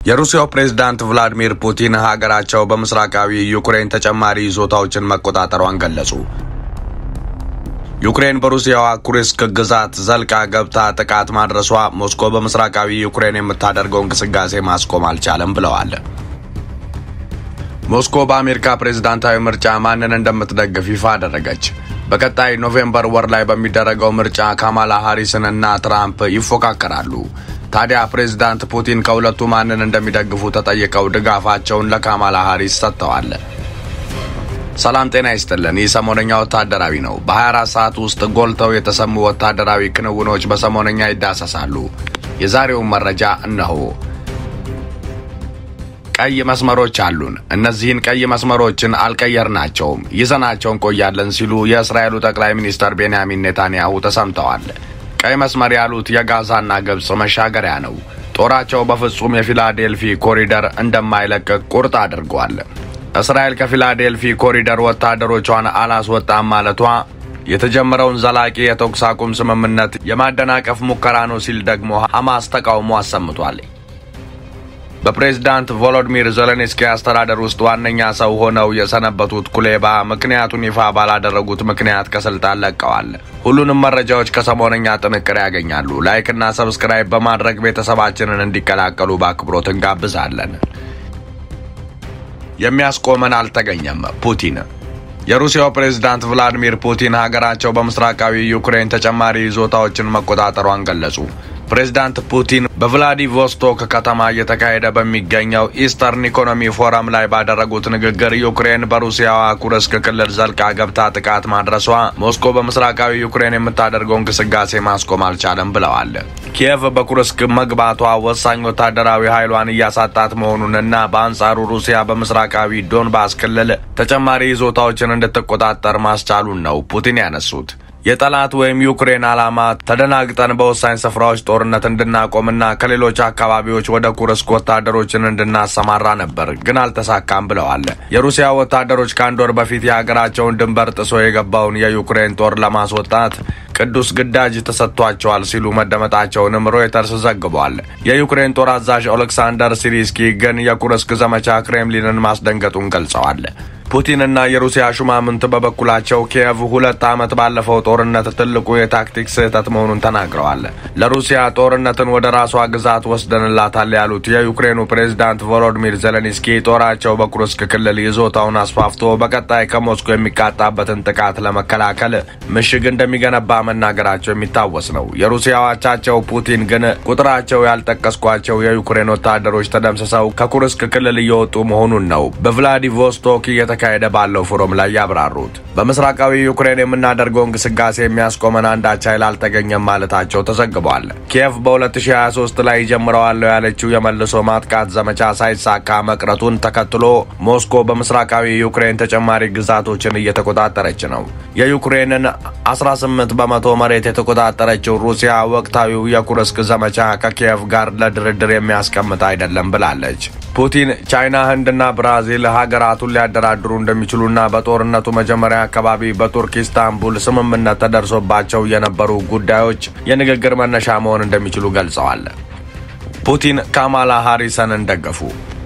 የሩሲያው ፕሬዝዳንት ቭላዲሚር ፑቲን ሀገራቸው በምስራቃዊ ዩክሬን ተጨማሪ ይዞታዎችን መቆጣጠሯን ገለጹ። ዩክሬን በሩሲያዋ ኩርስክ ግዛት ዘልቃ ገብታ ጥቃት ማድረሷ ሞስኮ በምስራቃዊ ዩክሬን የምታደርገው እንቅስቃሴ ማስቆም አልቻለም ብለዋል። ሞስኮ በአሜሪካ ፕሬዝዳንታዊ ምርጫ ማንን እንደምትደግፍ ይፋ አደረገች። በቀጣይ ኖቬምበር ወር ላይ በሚደረገው ምርጫ ካማላ ሃሪስን እና ትራምፕ ይፎካከራሉ። ታዲያ ፕሬዝዳንት ፑቲን ከሁለቱ ማንን እንደሚደግፉ ተጠይቀው ድጋፋቸውን ለካማላ ሃሪስ ሰጥተዋል። ሰላም ጤና ይስጥልን። ይህ ሰሞነኛ ወታደራዊ ነው። በ24 ሰዓት ውስጥ ጎልተው የተሰሙ ወታደራዊ ክንውኖች በሰሞነኛ ይዳሰሳሉ። የዛሬውን መረጃ እነሆ። ቀይ መስመሮች አሉን። እነዚህን ቀይ መስመሮችን አልቀየርናቸውም፣ ይዘናቸው እንቆያለን ሲሉ የእስራኤሉ ጠቅላይ ሚኒስትር ቤንያሚን ኔታንያሁ ተሰምተዋል። ቀይ መስመር ያሉት የጋዛና ግብፅ መሻገሪያ ነው። ጦራቸው በፍጹም የፊላዴልፊ ኮሪደር እንደማይለቅ ቁርጥ አድርጓል። እስራኤል ከፊላዴልፊ ኮሪደር ወታደሮቿን አላስወጣም ማለቷ የተጀመረውን ዘላቂ የተኩስ አቁም ስምምነት የማደናቀፍ ሙከራ ነው ሲል ደግሞ ሐማስ ተቃውሞ አሰምቷል። በፕሬዝዳንት ቮሎዲሚር ዜሌንስኪ አስተዳደር ውስጥ ዋነኛ ሰው ሆነው የሰነበቱት ኩሌባ ምክንያቱን ይፋ ባላደረጉት ምክንያት ከስልጣን ለቀዋል። ሁሉንም መረጃዎች ከሰሞነኛ ጥንቅር ያገኛሉ። ላይክና ሰብስክራይብ በማድረግ ቤተሰባችንን እንዲቀላቀሉ በአክብሮት እንጋብዛለን። የሚያስቆመን አልተገኘም። ፑቲን የሩሲያው ፕሬዝዳንት ቭላዲሚር ፑቲን ሀገራቸው በምስራቃዊ ዩክሬን ተጨማሪ ይዞታዎችን መቆጣጠሯን ገለጹ። ፕሬዝዳንት ፑቲን በቭላዲቮስቶክ ከተማ እየተካሄደ በሚገኘው ኢስተርን ኢኮኖሚ ፎረም ላይ ባደረጉት ንግግር ዩክሬን በሩሲያዋ ኩርስክ ክልል ዘልቃ ገብታ ጥቃት ማድረሷ ሞስኮ በምስራቃዊ ዩክሬን የምታደርገው እንቅስቃሴ ማስቆም አልቻለም ብለዋል። ኪየቭ በኩርስክ መግባቷ ወሳኝ ወታደራዊ ኃይሏን እያሳጣት መሆኑንና በአንጻሩ ሩሲያ በምስራቃዊ ዶንባስ ክልል ተጨማሪ ይዞታዎችን እንድትቆጣጠር ማስቻሉን ነው ፑቲን ያነሱት። የጠላት ወይም ዩክሬን ዓላማ ተደናግጠን በወሳኝ ስፍራዎች ጦርነት እንድናቆምና ከሌሎች አካባቢዎች ወደ ኩርስክ ወታደሮችን እንድናሰማራ ነበር፣ ግን አልተሳካም ብለዋል። የሩሲያ ወታደሮች ከአንድ ወር በፊት የሀገራቸውን ድንበር ጥሶ የገባውን የዩክሬን ጦር ለማስወጣት ቅዱስ ግዳጅ ተሰጥቷቸዋል ሲሉ መደመጣቸውንም ሮይተርስ ዘግቧል። የዩክሬን ጦር አዛዥ ኦሌክሳንደር ሲሪስኪ ግን የኩርስክ ዘመቻ ክሬምሊንን ማስደንገጡን ገልጸዋል። ፑቲንና የሩሲያ ሹማምንት በበኩላቸው ኪየቭ ሁለት ዓመት ባለፈው ጦርነት ትልቁ የታክቲክ ስህተት መሆኑን ተናግረዋል። ለሩሲያ ጦርነትን ወደ ራሷ ግዛት ወስደንላታል ያሉት የዩክሬኑ ፕሬዝዳንት ቮሎዲሚር ዜሌንስኪ ጦራቸው በኩርስክ ክልል ይዞታውን አስፋፍቶ በቀጣይ ከሞስኮ የሚቃጣበትን ጥቃት ለመከላከል ምሽግ እንደሚገነባ መናገራቸው የሚታወስ ነው። የሩሲያ አቻቸው ፑቲን ግን ቁጥራቸው ያልጠቀስኳቸው የዩክሬን ወታደሮች ተደምስሰው ከኩርስክ ክልል እየወጡ መሆኑን ነው በቭላዲቮስቶክ እየተካሄደ ባለው ፎረም ላይ ያብራሩት። በምስራቃዊ ዩክሬን የምናደርገው እንቅስቃሴ የሚያስቆመን አንዳች ኃይል አልተገኘም ማለታቸው ተዘግቧል። ኪየቭ በ2023 ላይ ጀምረዋለሁ ያለችው የመልሶ ማጥቃት ዘመቻ ሳይሳካ መቅረቱን ተከትሎ ሞስኮ በምስራቃዊ ዩክሬን ተጨማሪ ግዛቶችን እየተቆጣጠረች ነው። የዩክሬንን 18 በመቶ መሬት የተቆጣጠረችው ሩሲያ ወቅታዊው የኩርስክ ዘመቻ ከኪየቭ ጋር ለድርድር የሚያስቀምጥ አይደለም ብላለች። ፑቲን ቻይና፣ ህንድና ብራዚል ሀገራቱን ሊያደራድሩ እንደሚችሉና በጦርነቱ መጀመሪያ አካባቢ በቱርክ ኢስታንቡል ስምምነት ተደርሶባቸው የነበሩ ጉዳዮች የንግግር መነሻ መሆን እንደሚችሉ ገልጸዋል። ፑቲን ካማላ ሃሪሰንን ደገፉ።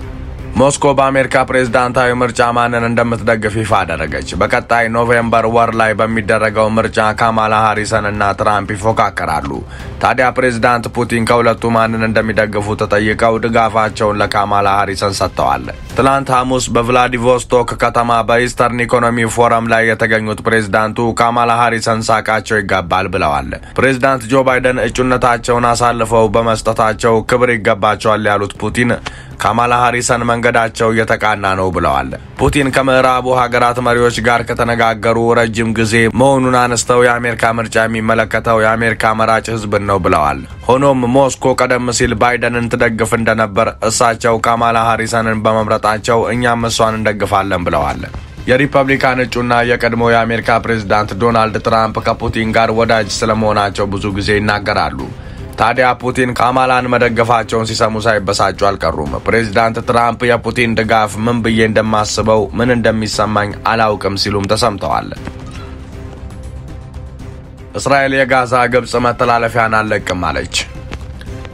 ሞስኮ በአሜሪካ ፕሬዝዳንታዊ ምርጫ ማንን እንደምትደግፍ ይፋ አደረገች። በቀጣይ ኖቬምበር ወር ላይ በሚደረገው ምርጫ ካማላ ሃሪሰን እና ትራምፕ ይፎካከራሉ። ታዲያ ፕሬዝዳንት ፑቲን ከሁለቱ ማንን እንደሚደግፉ ተጠይቀው ድጋፋቸውን ለካማላ ሃሪሰን ሰጥተዋል። ትላንት ሐሙስ በቭላዲቮስቶክ ከተማ በኢስተርን ኢኮኖሚ ፎረም ላይ የተገኙት ፕሬዝዳንቱ ካማላ ሃሪሰን ሳቃቸው ይገባል ብለዋል። ፕሬዝዳንት ጆ ባይደን እጩነታቸውን አሳልፈው በመስጠታቸው ክብር ይገባቸዋል ያሉት ፑቲን ካማላ ሃሪሰን መንገዳቸው እየተቃና ነው ብለዋል። ፑቲን ከምዕራቡ ሀገራት መሪዎች ጋር ከተነጋገሩ ረጅም ጊዜ መሆኑን አነስተው የአሜሪካ ምርጫ የሚመለከተው የአሜሪካ መራጭ ሕዝብን ነው ብለዋል። ሆኖም ሞስኮ ቀደም ሲል ባይደንን ትደግፍ እንደነበር እሳቸው ካማላ ሃሪሰንን በመምረጣቸው እኛም እሷን እንደግፋለን ብለዋል። የሪፐብሊካን እጩና የቀድሞ የአሜሪካ ፕሬዝዳንት ዶናልድ ትራምፕ ከፑቲን ጋር ወዳጅ ስለመሆናቸው ብዙ ጊዜ ይናገራሉ። ታዲያ ፑቲን ካማላን መደገፋቸውን ሲሰሙ ሳይበሳጩ አልቀሩም። ፕሬዚዳንት ትራምፕ የፑቲን ድጋፍ ምን ብዬ እንደማስበው ምን እንደሚሰማኝ አላውቅም ሲሉም ተሰምተዋል። እስራኤል የጋዛ ግብፅ መተላለፊያን አልለቅም አለች።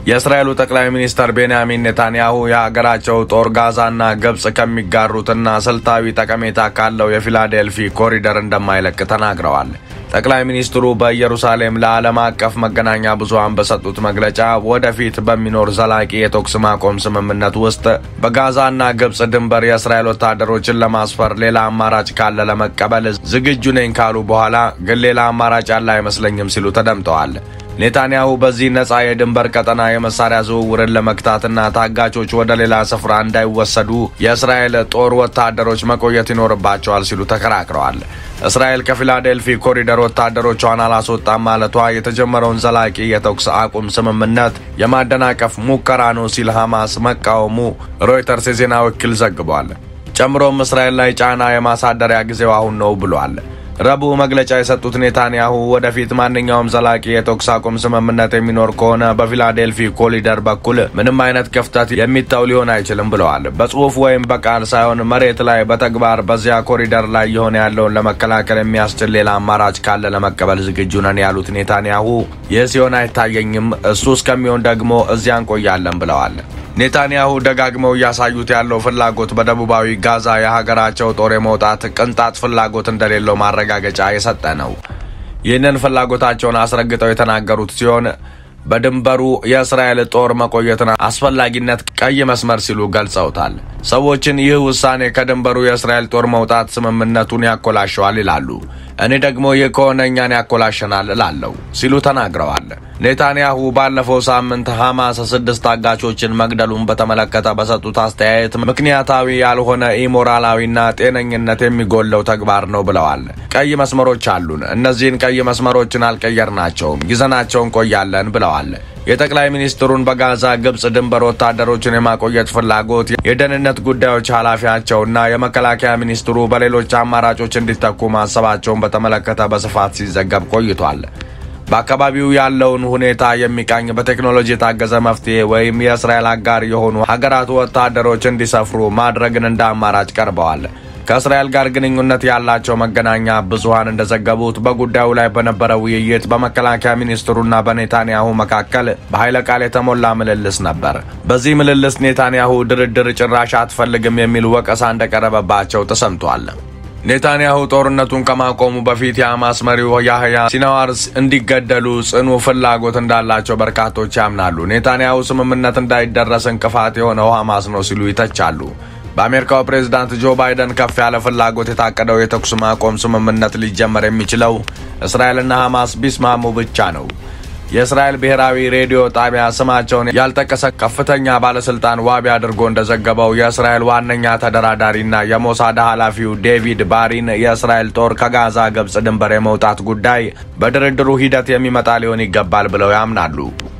የእስራኤሉ ጠቅላይ ሚኒስተር ቤንያሚን ኔታንያሁ የሀገራቸው ጦር ጋዛና ግብጽ ከሚጋሩትና ስልታዊ ጠቀሜታ ካለው የፊላዴልፊ ኮሪደር እንደማይለቅ ተናግረዋል። ጠቅላይ ሚኒስትሩ በኢየሩሳሌም ለዓለም አቀፍ መገናኛ ብዙኃን በሰጡት መግለጫ ወደፊት በሚኖር ዘላቂ የተኩስ ማቆም ስምምነት ውስጥ በጋዛና ግብጽ ድንበር የእስራኤል ወታደሮችን ለማስፈር ሌላ አማራጭ ካለ ለመቀበል ዝግጁ ነኝ ካሉ በኋላ ግን ሌላ አማራጭ ያለ አይመስለኝም ሲሉ ተደምጠዋል። ኔታንያሁ በዚህ ነጻ የድንበር ቀጠና የመሳሪያ ዝውውርን ለመግታትና ታጋቾች ወደ ሌላ ስፍራ እንዳይወሰዱ የእስራኤል ጦር ወታደሮች መቆየት ይኖርባቸዋል ሲሉ ተከራክረዋል። እስራኤል ከፊላዴልፊ ኮሪደር ወታደሮቿን አላስወጣም ማለቷ የተጀመረውን ዘላቂ የተኩስ አቁም ስምምነት የማደናቀፍ ሙከራ ነው ሲል ሐማስ መቃወሙ ሮይተርስ የዜና ወኪል ዘግቧል። ጨምሮም እስራኤል ላይ ጫና የማሳደሪያ ጊዜው አሁን ነው ብሏል። ረቡዕ መግለጫ የሰጡት ኔታንያሁ ወደፊት ማንኛውም ዘላቂ የተኩስ አቁም ስምምነት የሚኖር ከሆነ በፊላዴልፊ ኮሪደር በኩል ምንም አይነት ክፍተት የሚተው ሊሆን አይችልም ብለዋል። በጽሁፍ ወይም በቃል ሳይሆን መሬት ላይ በተግባር በዚያ ኮሪደር ላይ የሆነ ያለውን ለመከላከል የሚያስችል ሌላ አማራጭ ካለ ለመቀበል ዝግጁ ነን ያሉት ኔታንያሁ ይህ ሲሆን አይታየኝም፣ እሱ እስከሚሆን ደግሞ እዚያ እንቆያለን ብለዋል። ኔታንያሁ ደጋግመው እያሳዩት ያለው ፍላጎት በደቡባዊ ጋዛ የሀገራቸው ጦር የመውጣት ቅንጣት ፍላጎት እንደሌለው ማረጋገጫ የሰጠ ነው። ይህንን ፍላጎታቸውን አስረግጠው የተናገሩት ሲሆን በድንበሩ የእስራኤል ጦር መቆየትን አስፈላጊነት ቀይ መስመር ሲሉ ገልጸውታል። ሰዎችን ይህ ውሳኔ ከድንበሩ የእስራኤል ጦር መውጣት ስምምነቱን ያኮላሸዋል ይላሉ። እኔ ደግሞ ይህ ከሆነ እኛን ያኮላሸናል እላለሁ ሲሉ ተናግረዋል። ኔታንያሁ ባለፈው ሳምንት ሐማስ ስድስት ታጋቾችን መግደሉን በተመለከተ በሰጡት አስተያየት ምክንያታዊ ያልሆነ ኢሞራላዊና ጤነኝነት የሚጎለው ተግባር ነው ብለዋል። ቀይ መስመሮች አሉን። እነዚህን ቀይ መስመሮችን አልቀየርናቸውም፣ ይዘናቸው እንቆያለን ብለዋል። የጠቅላይ ሚኒስትሩን በጋዛ ግብጽ ድንበር ወታደሮችን የማቆየት ፍላጎት የደህንነት ጉዳዮች ኃላፊያቸውና የመከላከያ ሚኒስትሩ በሌሎች አማራጮች እንዲተኩ ማሰባቸውን በተመለከተ በስፋት ሲዘገብ ቆይቷል። በአካባቢው ያለውን ሁኔታ የሚቃኝ በቴክኖሎጂ የታገዘ መፍትሄ ወይም የእስራኤል አጋር የሆኑ ሀገራት ወታደሮች እንዲሰፍሩ ማድረግን እንደ አማራጭ ቀርበዋል። ከእስራኤል ጋር ግንኙነት ያላቸው መገናኛ ብዙኃን እንደዘገቡት በጉዳዩ ላይ በነበረ ውይይት በመከላከያ ሚኒስትሩና በኔታንያሁ መካከል በኃይለ ቃል የተሞላ ምልልስ ነበር። በዚህ ምልልስ ኔታንያሁ ድርድር ጭራሽ አትፈልግም የሚል ወቀሳ እንደቀረበባቸው ተሰምቷል። ኔታንያሁ ጦርነቱን ከማቆሙ በፊት የሐማስ መሪው ያህያ ሲናዋር እንዲገደሉ ጽኑ ፍላጎት እንዳላቸው በርካቶች ያምናሉ። ኔታንያሁ ስምምነት እንዳይደረስ እንቅፋት የሆነው ሐማስ ነው ሲሉ ይተቻሉ። በአሜሪካው ፕሬዝዳንት ጆ ባይደን ከፍ ያለ ፍላጎት የታቀደው የተኩስ ማቆም ስምምነት ሊጀመር የሚችለው እስራኤልና ሐማስ ቢስማሙ ብቻ ነው። የእስራኤል ብሔራዊ ሬዲዮ ጣቢያ ስማቸውን ያልጠቀሰ ከፍተኛ ባለስልጣን ዋቢ አድርጎ እንደዘገበው የእስራኤል ዋነኛ ተደራዳሪና የሞሳድ ኃላፊው ዴቪድ ባሪን የእስራኤል ጦር ከጋዛ ግብጽ ድንበር የመውጣት ጉዳይ በድርድሩ ሂደት የሚመጣ ሊሆን ይገባል ብለው ያምናሉ።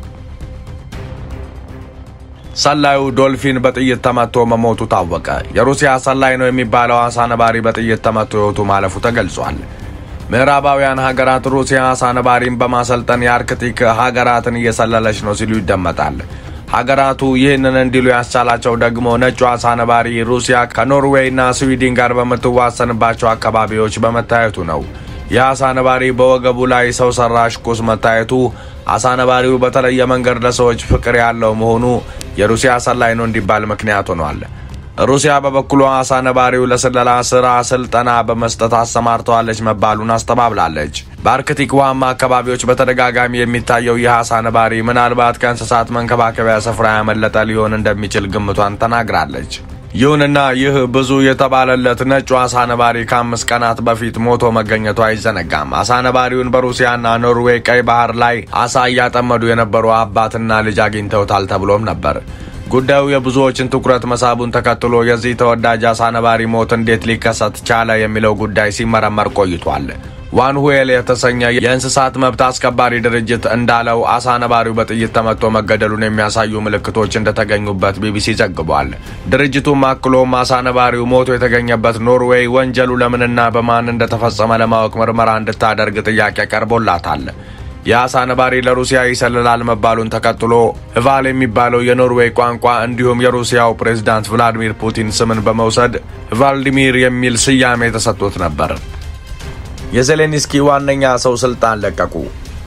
ሰላዩ ዶልፊን በጥይት ተመቶ መሞቱ ታወቀ። የሩሲያ ሰላይ ነው የሚባለው አሳ ነባሪ በጥይት ተመቶ ሕይወቱ ማለፉ ተገልጿል። ምዕራባውያን ሀገራት ሩሲያ አሳ ነባሪን በማሰልጠን የአርክቲክ ሀገራትን እየሰለለች ነው ሲሉ ይደመጣል። ሀገራቱ ይህንን እንዲሉ ያስቻላቸው ደግሞ ነጩ አሳ ነባሪ ሩሲያ ከኖርዌይና ስዊድን ጋር በምትዋሰንባቸው አካባቢዎች በመታየቱ ነው። የአሳ ነባሪ በወገቡ ላይ ሰው ሰራሽ ቁስ መታየቱ አሳ ነባሪው በተለየ መንገድ ለሰዎች ፍቅር ያለው መሆኑ የሩሲያ ሰላይ ነው እንዲባል ምክንያት ሆኗል። ሩሲያ በበኩሏ አሳ ነባሪው ለስለላ ስራ ስልጠና በመስጠት አሰማርተዋለች መባሉን አስተባብላለች። በአርክቲክ ውሃማ አካባቢዎች በተደጋጋሚ የሚታየው ይህ አሳ ነባሪ ምናልባት ከእንስሳት መንከባከቢያ ስፍራ ያመለጠ ሊሆን እንደሚችል ግምቷን ተናግራለች። ይሁንና ይህ ብዙ የተባለለት ነጩ አሳ ነባሪ ከአምስት ቀናት በፊት ሞቶ መገኘቱ አይዘነጋም። አሳ ነባሪውን በሩሲያና ኖርዌይ ቀይ ባህር ላይ አሳ እያጠመዱ የነበሩ አባትና ልጅ አግኝተውታል ተብሎም ነበር። ጉዳዩ የብዙዎችን ትኩረት መሳቡን ተከትሎ የዚህ ተወዳጅ አሳ ነባሪ ሞት እንዴት ሊከሰት ቻለ የሚለው ጉዳይ ሲመረመር ቆይቷል። ዋን ሁዌል የተሰኘ የእንስሳት መብት አስከባሪ ድርጅት እንዳለው አሳ ነባሪው በጥይት ተመቶ መገደሉን የሚያሳዩ ምልክቶች እንደተገኙበት ቢቢሲ ዘግቧል። ድርጅቱም አክሎም አሳ ነባሪው ሞቶ የተገኘበት ኖርዌይ ወንጀሉ ለምንና በማን እንደተፈጸመ ለማወቅ ምርመራ እንድታደርግ ጥያቄ ቀርቦላታል። የአሳ ነባሪ ለሩሲያ ይሰልላል መባሉን ተከትሎ ህቫል የሚባለው የኖርዌይ ቋንቋ እንዲሁም የሩሲያው ፕሬዝዳንት ቭላዲሚር ፑቲን ስምን በመውሰድ ቫልዲሚር የሚል ስያሜ ተሰጥቶት ነበር። የዜሌንስኪ ዋነኛ ሰው ስልጣን ለቀቁ።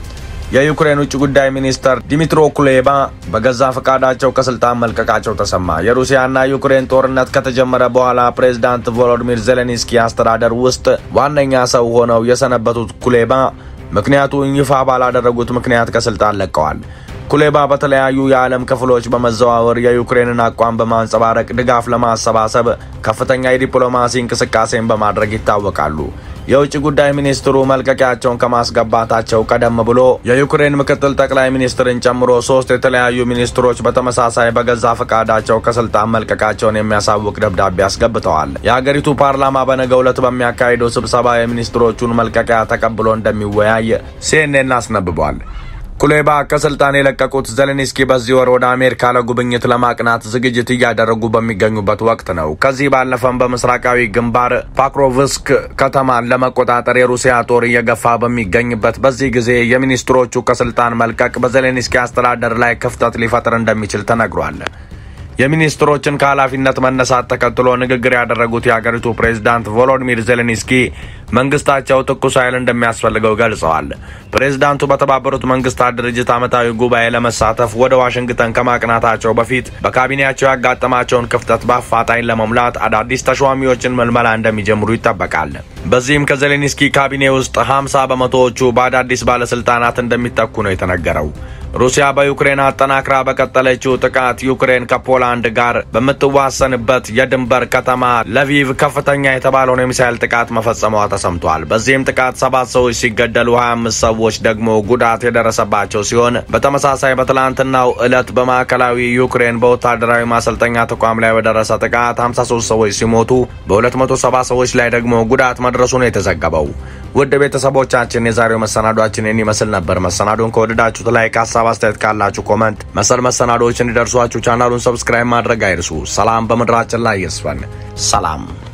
የዩክሬን ውጭ ጉዳይ ሚኒስተር ዲሚትሮ ኩሌባ በገዛ ፈቃዳቸው ከስልጣን መልቀቃቸው ተሰማ። የሩሲያና ዩክሬን ጦርነት ከተጀመረ በኋላ ፕሬዝዳንት ቮሎዲሚር ዜሌንስኪ አስተዳደር ውስጥ ዋነኛ ሰው ሆነው የሰነበቱት ኩሌባ ምክንያቱን ይፋ ባላደረጉት ምክንያት ከስልጣን ለቀዋል። ኩሌባ በተለያዩ የዓለም ክፍሎች በመዘዋወር የዩክሬንን አቋም በማንጸባረቅ ድጋፍ ለማሰባሰብ ከፍተኛ የዲፕሎማሲ እንቅስቃሴን በማድረግ ይታወቃሉ። የውጭ ጉዳይ ሚኒስትሩ መልቀቂያቸውን ከማስገባታቸው ቀደም ብሎ የዩክሬን ምክትል ጠቅላይ ሚኒስትርን ጨምሮ ሶስት የተለያዩ ሚኒስትሮች በተመሳሳይ በገዛ ፈቃዳቸው ከስልጣን መልቀቃቸውን የሚያሳውቅ ደብዳቤ አስገብተዋል። የሀገሪቱ ፓርላማ በነገው ዕለት በሚያካሂደው ስብሰባ የሚኒስትሮቹን መልቀቂያ ተቀብሎ እንደሚወያይ ሲኤንኤን አስነብቧል። ኩሌባ ከስልጣን የለቀቁት ዜሌንስኪ በዚህ ወር ወደ አሜሪካ ለጉብኝት ለማቅናት ዝግጅት እያደረጉ በሚገኙበት ወቅት ነው። ከዚህ ባለፈም በምስራቃዊ ግንባር ፓክሮቭስክ ከተማን ለመቆጣጠር የሩሲያ ጦር እየገፋ በሚገኝበት በዚህ ጊዜ የሚኒስትሮቹ ከስልጣን መልቀቅ በዜሌንስኪ አስተዳደር ላይ ክፍተት ሊፈጥር እንደሚችል ተነግሯል። የሚኒስትሮችን ከኃላፊነት መነሳት ተከትሎ ንግግር ያደረጉት የአገሪቱ ፕሬዝዳንት ቮሎዲሚር ዜሌንስኪ መንግስታቸው ትኩስ ኃይል እንደሚያስፈልገው ገልጸዋል። ፕሬዝዳንቱ በተባበሩት መንግስታት ድርጅት ዓመታዊ ጉባኤ ለመሳተፍ ወደ ዋሽንግተን ከማቅናታቸው በፊት በካቢኔያቸው ያጋጠማቸውን ክፍተት በአፋጣኝ ለመሙላት አዳዲስ ተሿሚዎችን መልመላ እንደሚጀምሩ ይጠበቃል። በዚህም ከዜሌንስኪ ካቢኔ ውስጥ 50 በመቶዎቹ በአዳዲስ ባለስልጣናት እንደሚተኩ ነው የተነገረው። ሩሲያ በዩክሬን አጠናክራ በቀጠለችው ጥቃት ዩክሬን ከፖላንድ ጋር በምትዋሰንበት የድንበር ከተማ ለቪቭ ከፍተኛ የተባለውን የሚሳይል ጥቃት መፈጸሟ ተሰምቷል። በዚህም ጥቃት ሰባት ሰዎች ሲገደሉ 25 ሰዎች ደግሞ ጉዳት የደረሰባቸው ሲሆን በተመሳሳይ በትላንትናው ዕለት በማዕከላዊ ዩክሬን በወታደራዊ ማሰልጠኛ ተቋም ላይ በደረሰ ጥቃት 53 ሰዎች ሲሞቱ በ270 ሰዎች ላይ ደግሞ ጉዳት መድረሱ ነው የተዘገበው። ውድ ቤተሰቦቻችን የዛሬው መሰናዷችን ይህን ይመስል ነበር። መሰናዶን ከወደዳችሁት ላይ ሀሳብ አስተያየት ካላችሁ ኮመንት፣ መሰል መሰናዶዎች እንዲደርሷችሁ ቻናሉን ሰብስክራይብ ማድረግ አይርሱ። ሰላም በምድራችን ላይ ይስፈን። ሰላም